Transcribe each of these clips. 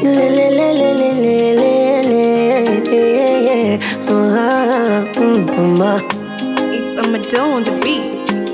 Lelelelelelelele. Ah, mm, mama. It's a Madonna on the beat.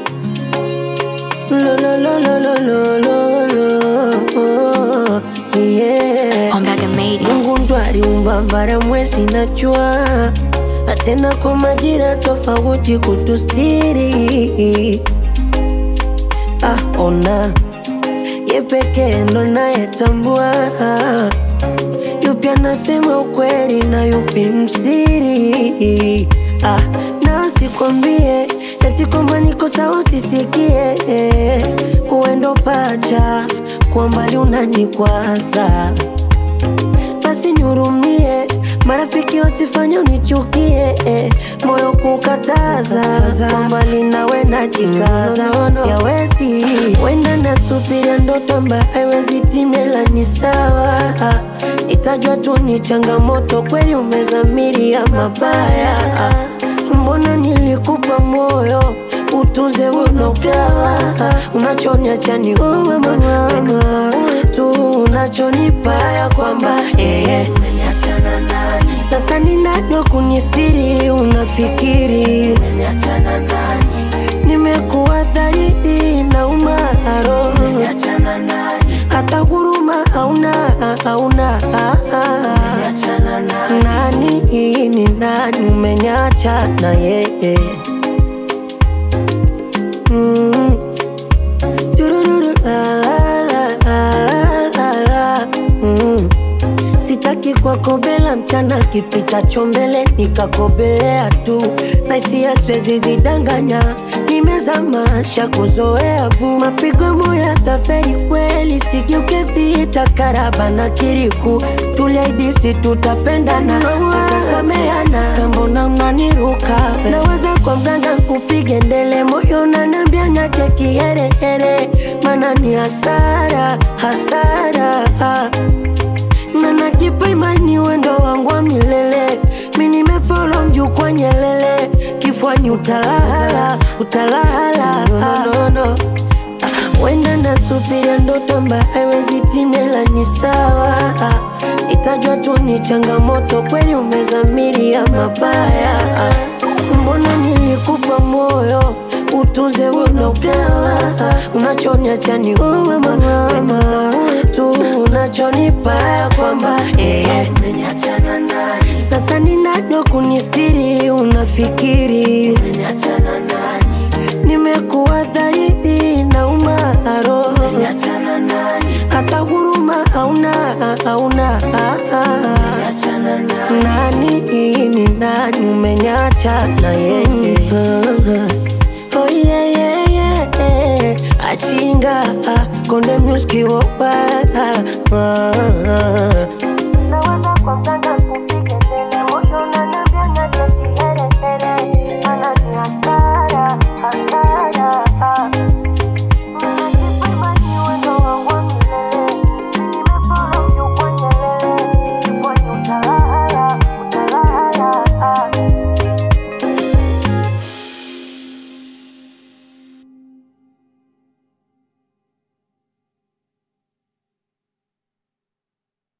Lo, lo, lo, lo, lo, lo, lo, lo. Yeah. Ombaga made it. Mungu ndo aliumba bara, mwezi na jua, na tena kwa majira tofauti kutustiri. Ah, ona ye pekee ndo nayetambua yupi anasema ukweli na yupi msiri. Ah, na sikwambie eti kwamba niko sawa usisikie, uendo pacha kwa mbali unanikwaza basi nihurumie, marafiki wasifanye unichukie, eh, moyo kukataza kwa mbali nawe najikaza, siawezi wenda nasubiria ndoto ambayo haiwezi timela, ni sawa itajwa tu ni changamoto, kweli umezamiria mabaya, mbona nilikupa moyo utuze unogawa unachoniacha ni uwe mama tu unachonipa ya kwamba eh, sasa ninado kunistiri unafikiri nimekuwa dhahiri na umaro hata huruma hauna hauna nani ni nani umenyacha na yeye Mm. Turururu, la, la, la, la, la, la. Mm. Sitaki kwakobela mchana kipitacho mbele nikakobelea tu na hisia siwezi zidanganya nimezama shakuzoea bu mapigo moyo yataferi kweli sigeuke vita karaba na kiriku tuliaidisi tutapendana tutasameana sambona unaniruka naweza kwa mganga kupige ndele moyo nanambia nache kiherehere mana ni hasara hasara na najipa imani wendo wangu wa milele mi nimefolo mjukwa nyelele kifwani utalala utalala no, no, no. wenda nasubiria ndoto ambayo haiwezi timela ni sawa itajwa tu ni changamoto kweli umezamiria mabaya mbona nilikupa moyo utuze unogawa unachoniacha ni uwe mama tu unachonipa ya kwamba eh, sasa ninado kunistiri unafikiri nimekuwa dhahiri na umaro hata huruma hauna hauna nani ni nani umenyacha na yeye oh yeah, yeah, yeah. achinga konde muski wopa